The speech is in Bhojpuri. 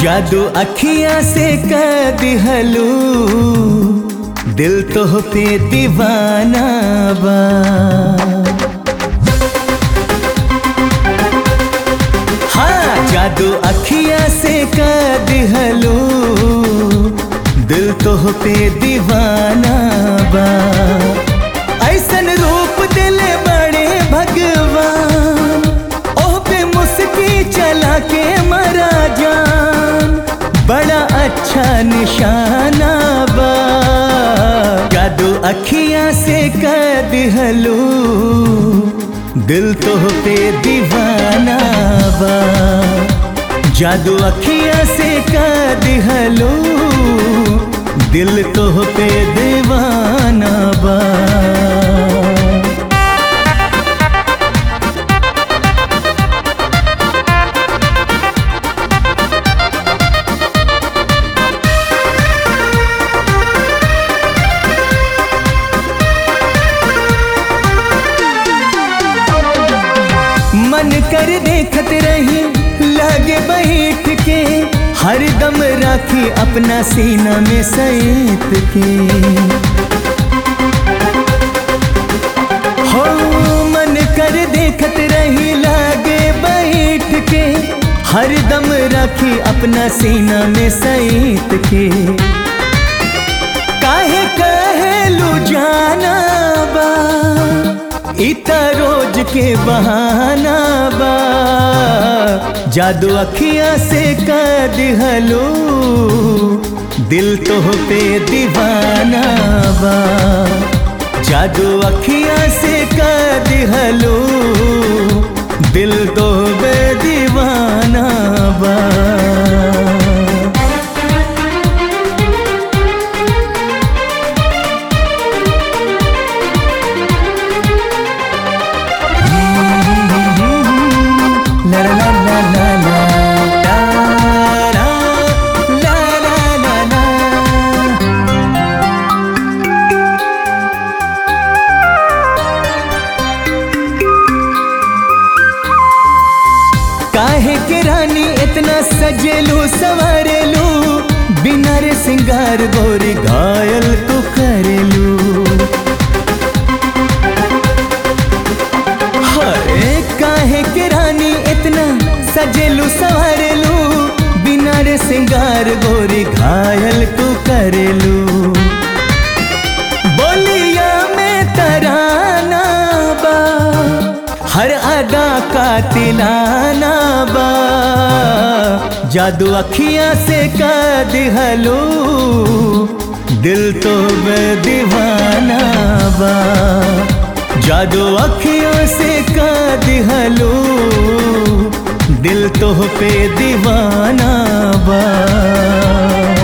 जादू अखियां से कर दिहलू दिल तो पे दीवाना बा हाँ जादू अखियां से कर दिहलू दिल तो पे दीवाना बा ऐसन रूप दिल बड़े भगवान ओह पे मुस्की चला के मरा जान बड़ा अच्छा निशाना बा जादू अखियां से कर दिहलू दिल तो पे दीवाना बा जादू अखियां से कर दिहलू दिल तो पे दीवाना बा मन कर देखत रही लगे बैठ के हरदम राखी अपना सीना में सैत के हो मन कर देखत रही लागे बैठ के हरदम राखी अपना सीना में सैत के काहे कहलू जाना बा इता रोज के बहाना बा जादू अखियां से कर दिहलो दिल तो पे दीवाना बा जादू अखियां से कर दिहलो दिल तो पे दीवाना बा La la la la la la. La la la la la la. काहे के रानी इतना सजेलू सवारेलू बिना रे सिंगार गोरी घायल तू करेलू हरे काहे के रानी इतना सजेलू सवारेलू बिना रे सिंगार गोरी घायल तू करेलू बोलिया में तराना बा हर अदा का तिलाना बा जादू अखियां से कर दिहलो दिल तो दीवाना बा जादू अखियों से का दिहलो दिल तो पे दीवाना बा